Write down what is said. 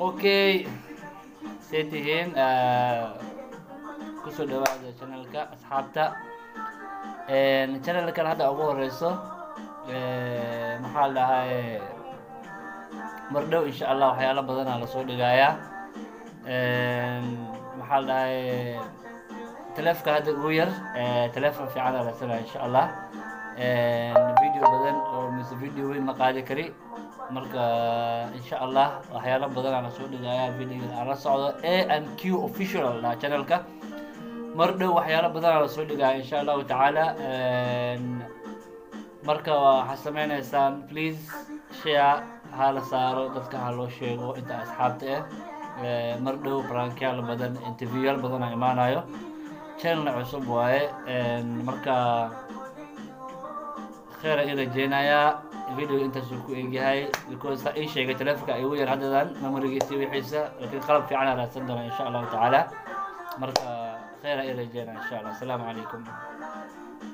okay say tihiin kusoo dhawaada channelka asxaabta channelkan hadda ugu horeyso maxaa la dhahay mar dhow insha allah waxyaalo badanaa lasoo dhigayaa maxaa la dhahay teleefka hadda ugu yar teleefon fiican aa raadsanaya insha allah video badan oo mise video weyn ma qaadi kari marka insha allah waxyaalo badan aan lasoo dhigaya video aan la socdo a and q official dhaha channelka mar dhow waxyaalo badan aan lasoo dhigaya insha allahu tacaala marka waxaad sameyneysaan please share ha la saaro dadka ha loo sheego inta asxaabta ah mar dhow barankiyaal badan interviewyaal badan aa imaanayo channelna cusub waaye marka kheer i rajeynayaa video intaasuu ku egyahay because ii sheegay telefonka igu yar haddadan memorigiisi wixiisa laakiin qalab fiican aa raadsan doona insha allahu tacaala marka kheer i rajeynaya insha allah asalaamu calaykum